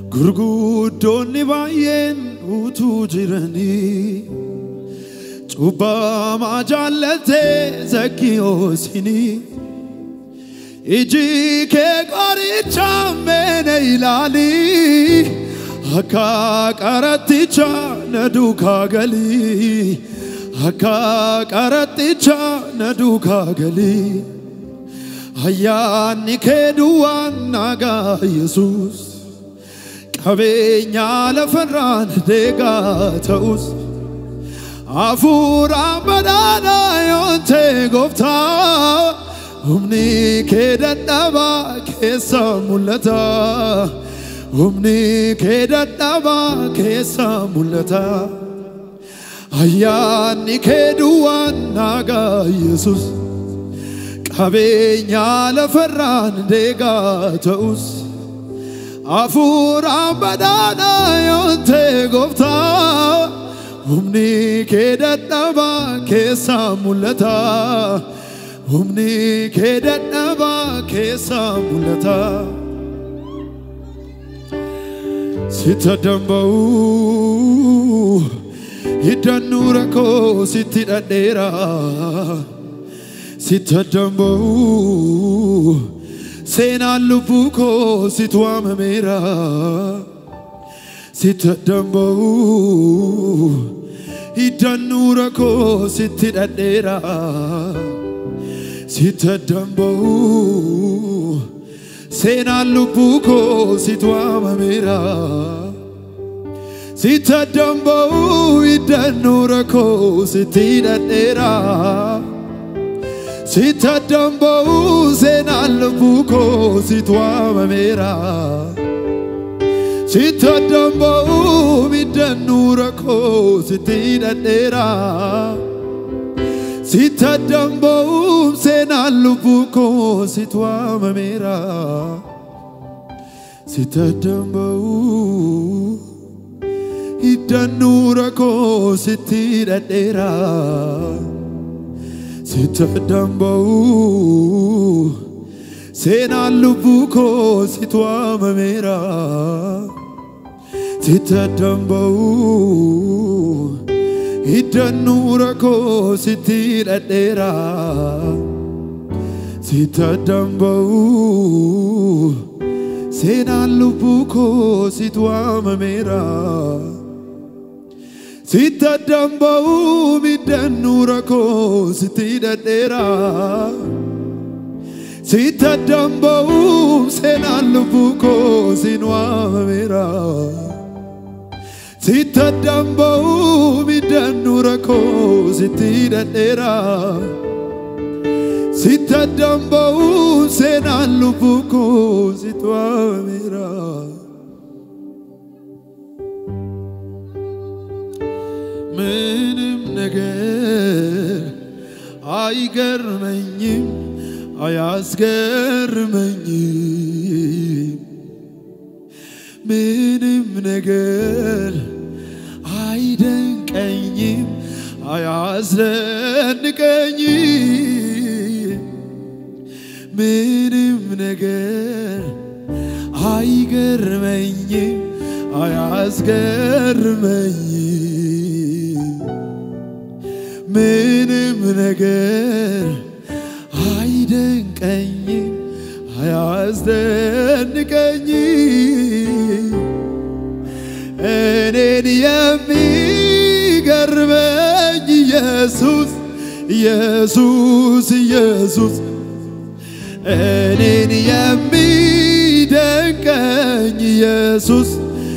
gurguddoonni baay'een utuu jiranii cubbamaa jaallatee zakkiyoosinii iji kee qoricha meene ilaalii akka qaratticha na duukaa galii akka qaratticha na duukaa galii ayyaanni kee duwwaan nagaa yesus qabeenya lafarraan deegaa ta'us hafuuraan badhaadhaa yoonte gooftaa humni kee dadhabaa keessa mul'ata humni kee dadhabaa keessa mul'ata ayyaanni kee duwwaan nagaa yesus qabeenya lafarraan deegaa ta'us hafuuraan badhaadhaa yoonte gooftaa humni kee dadhabaa keessa mul'ata humni kee dadhabaa keessa mul'ata sitta damba'u hiddannu rakkoo sitti dhadheera sitta damba'u seenaan lubbuu koo situ waamameera sitta damba'u hiddannu rakkoo sitti dhadheera sitta damba'u seenaan lubbuu koo situ waamameera sitta damba'u hiddannu rakkoo sitti dhadheera sitta damba'u seenaan lubbuu koo situ waamameera sitta damba'u hiddannu rakkoo sitti dhadheera sitta damba'u seenaan lubbuu koo situ waamameera sitta damba'u hiddannu rakkoo sitti dhadheera sitta damba'u seenaan lubbuu koo situ waamameera sitta damba'u hiddannu rakkoo sitti dhadheera sitta damba'u seenaan lubbuu koo situ waamameera sitta damba'u hiddannu rakkoo sitti dhadheera sitta damba'u seenaan lubbuu koo sin waamameera sitta damba'u hiddannu rakkoo sitti dhadheera sitta damba'u seenaan lubbuu koo situ waamameera ምንም ነገር አይገርመኝም አያስገርመኝም ምንም ነገር አይደንቀኝም አያስደንቀኝም ምንም ነገር አይገርመኝም አያስገርመኝም ምንም ነገር አይደንቀኝም አያስደንቀኝም እኔን የሚገርመኝ ኢየሱስ ኢየሱስ ኢየሱስ እኔን የሚደንቀኝ ኢየሱስ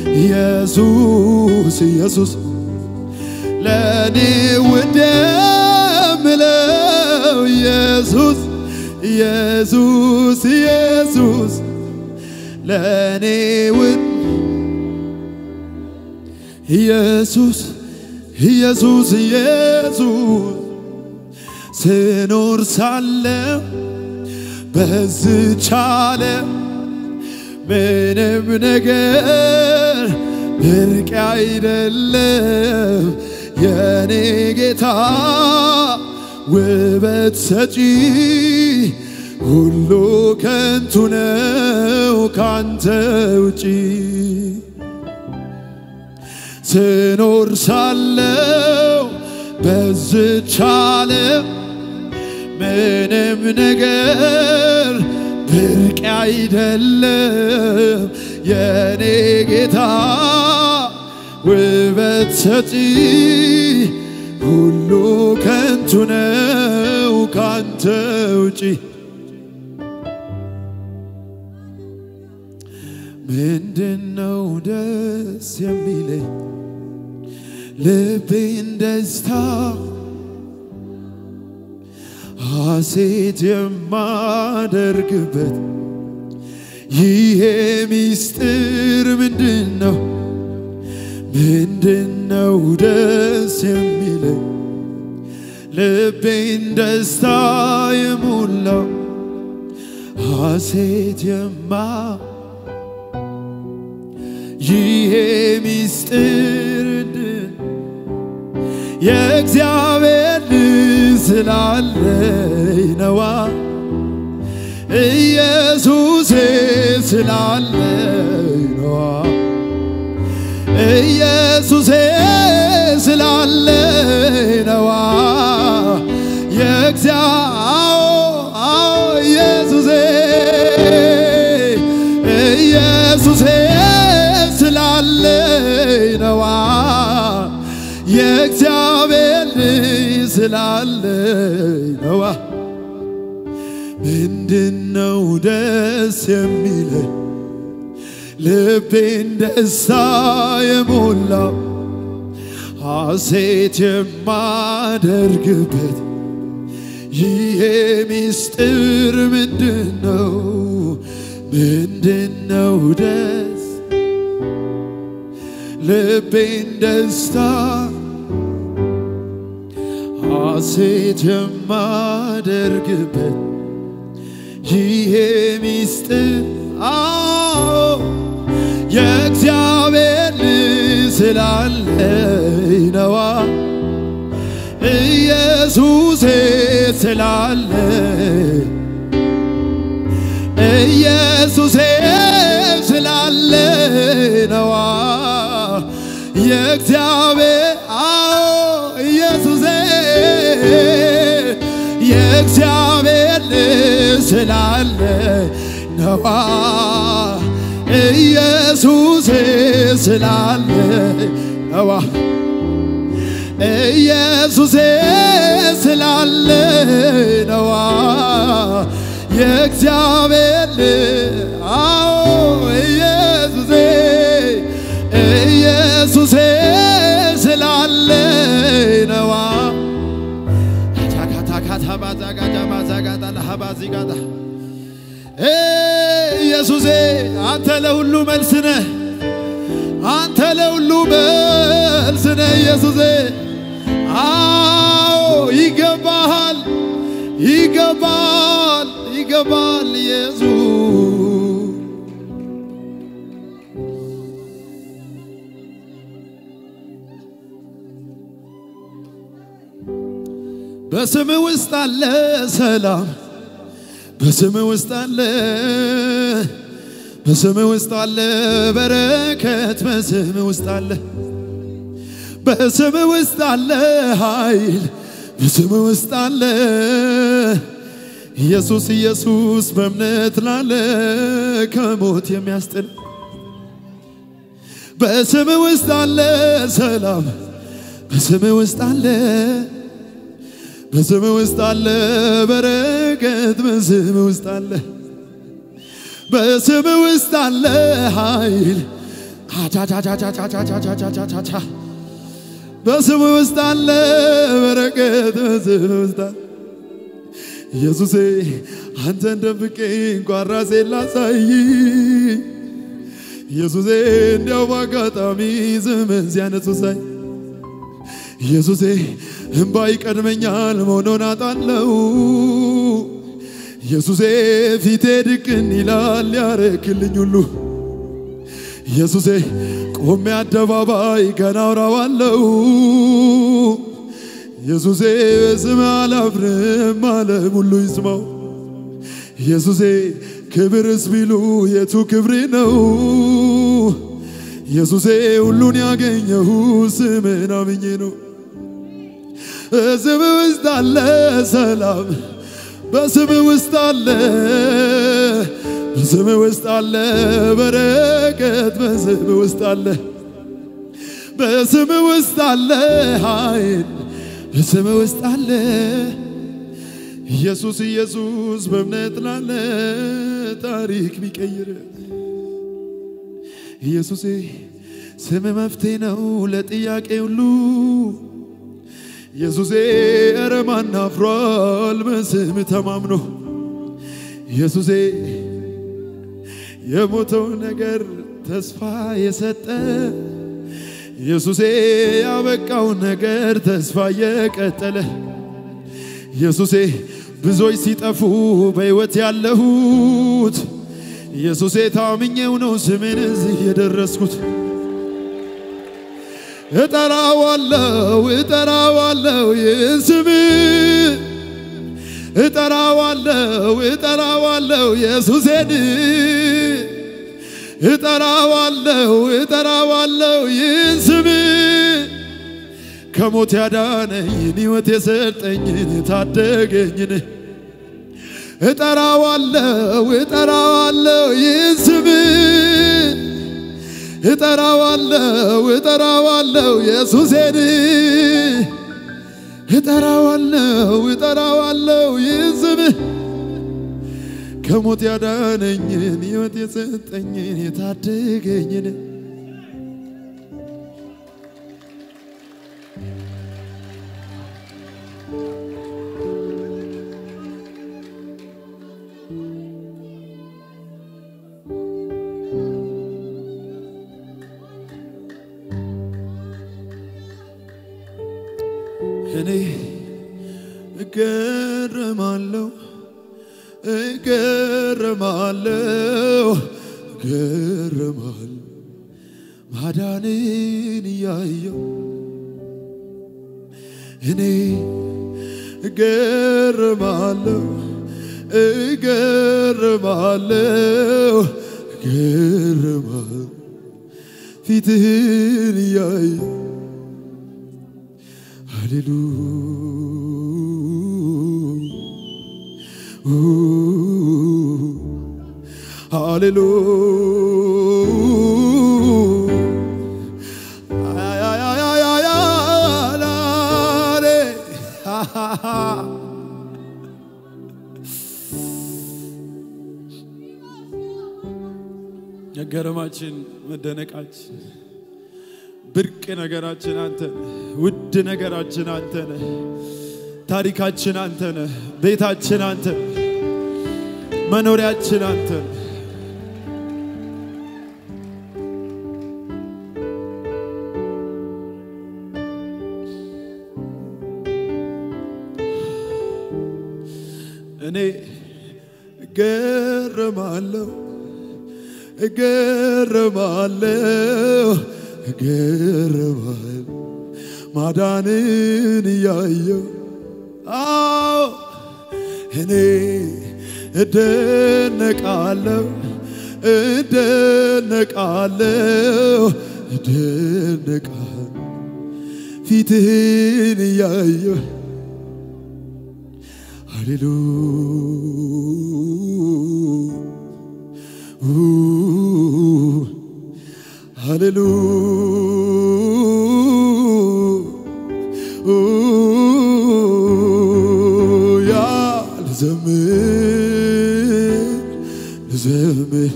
ኢየሱስ ኢየሱስ ለእኔ ውድ የምለው ኢየሱስ ኢየሱስ ኢየሱስ ለእኔ ውድ ኢየሱስ ኢየሱስ ኢየሱስ ስኖር ሳለው በዝች ዓለም ምንም ነገር ብርቅ አይደለም የኔ ጌታ ውበት ሰጪ ሁሉ ከንቱ ነው ካንተ ውጪ ስኖር ሳለው በዝች ዓለም ምንም ነገር ብርቅ አይደለም የኔ ጌታ ውበት ሰጪ ሁሉ ከንቱ ነው ካንተ ውጪ ምንድነው ደስ የሚለኝ ልቤን ደስታ ሐሴት የማደርግበት ይሄ ሚስጥር ምንድን ነው? ምንድነው ደስ የሚለኝ ልቤን ደስታ የሞላው ሐሴት የማ ይሄ ሚስጥር እንድን የእግዚአብሔር ልጅ ስላለኝ ነዋ ኢየሱሴ ስላለኝ ነዋ ኢየሱሴ ስላለኝ ነዋ የእግዚአዎ አዎ ኢየሱሴ ኢየሱሴ ስላለኝ ነዋ የእግዚአብሔር ልጅ ስላለኝ ነዋ ምንድነው ደስ የሚለኝ ልቤን ደስታ የሞላው ሐሴት የማደርግበት ይሄ ሚስጥር ምንድነው? ምንድነው ደስ ልቤን ደስታ ሐሴት የማደርግበት ይሄ ሚስጥር አዎ የእግዚአብሔር ልጅ ስላለኝ ነዋ ኢየሱሴ ስላለኝ ኢየሱሴ ስላለኝ ነዋ የእግዚአብሔር አዎ ኢየሱሴ የእግዚአብሔር ልጅ ስላለኝ ነዋ ኢየሱሴ ስላለኝ ነዋ ኢየሱሴ ስላለኝ ነዋ የእግዚአብሔር ልጅ አዎ ኢየሱሴ ኢየሱሴ ስላለኝ ነዋ ታካታካታባዛጋዳማዛጋዳላሃባዚጋዳ ኢየሱሴ አንተ ለሁሉ መልስ ነህ። አንተ ለሁሉ መልስ ነህ ኢየሱሴ። አዎ ይገባሃል፣ ይገባል፣ ይገባል ኢየሱስ በስም ውስጥ አለ ሰላም፣ በስም ውስጥ አለ በስም ውስጥ አለ በረከት፣ በስም ውስጥ አለ በስም ውስጥ አለ ኃይል፣ በስም ውስጥ አለ ኢየሱስ ኢየሱስ በእምነት ላለ ከሞት የሚያስጥል በስም ውስጥ አለ ሰላም፣ በስም ውስጥ አለ በስም ውስጥ አለ በረከት፣ በስም ውስጥ አለ በስም ውስጥ አለ ኃይል አቻቻቻቻቻቻቻቻቻቻቻ በስም ውስጥ አለ በረከት፣ በስም ውስጥ አለ ኢየሱሴ አንተን ደብቄ እንኳን ራሴን ላሳይ ኢየሱሴ እንዲያው በአጋጣሚ ዘመን ሲያነሱ ሳይ ኢየሱሴ እምባ ይቀድመኛል መሆኖን አጣለው ኢየሱሴ ፊቴ ድቅን ይላል ያረክልኝ ሁሉ ኢየሱሴ ቆሜ አደባባይ ገና አውራዋለው ኢየሱሴ በስም አላፍርም ዓለም ሁሉ ይስማው ኢየሱሴ ክብርስ ቢሉ የቱ ክብሬ ነው? ኢየሱሴ ሁሉን ያገኘሁ ስምን አምኜ ነው። በስም ውስጥ አለ ሰላም፣ በስም ውስጥ አለ በስም ውስጥ አለ በረከት፣ በስም ውስጥ አለ በስም ውስጥ አለ ኃይል፣ በስም ውስጥ አለ ኢየሱስ ኢየሱስ በእምነት ላለ ታሪክ ሚቀይር ኢየሱሴ ስም መፍትሄ ነው ለጥያቄ ሁሉ ኢየሱሴ ኧረ ማን አፍሯል በስም ተማምኖ ኢየሱሴ የሞተው ነገር ተስፋ የሰጠ ኢየሱሴ ያበቃው ነገር ተስፋ የቀጠለ ኢየሱሴ ብዙዎች ሲጠፉ በሕይወት ያለሁት ኢየሱሴ ታምኜው ነው ስምን እዚህ የደረስኩት። እጠራዋለው እጠራዋለው ይህን ስም እጠራዋለው እጠራዋለው ኢየሱሴን እጠራዋለው እጠራዋለው ይህን ስም ከሞት ያዳነኝን ሕይወት የሰጠኝን ታደገኝን እጠራዋለው እጠራዋለው ይህን ስም እጠራዋለው እጠራዋለው ኢየሱሴን እጠራዋለው እጠራዋለው ይህን ስም ከሞት ያዳነኝን ሕይወት የሰጠኝን የታደገኝን እኔ እገረማለሁ እገረማለሁ እገረማለሁ ማዳንን እያየው እኔ እገረማለሁ እገረማለሁ እገረማለሁ ፊትህን እያየው ሃሌሉ መገረማችን መደነቃችን ብርቅ ነገራችን አንተ ነህ። ውድ ነገራችን አንተ ነህ። ታሪካችን አንተ ነህ። ቤታችን አንተ ነህ። መኖሪያችን አንተ ነህ። እኔ እገረማለሁ እገረማለሁ እገረማለሁ ማዳንን እያየው አዎ እኔ እደነቃለሁ እደነቃለሁ እደነቃለሁ ፊትህን እያየው ሃሌሉ ሃሌሉያ ልዘምር ልዘምር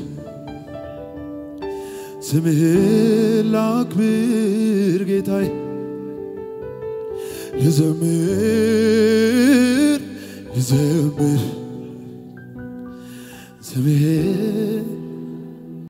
ስምህን ላክብር ጌታዬ ልዘምር ልዘምር ስምህን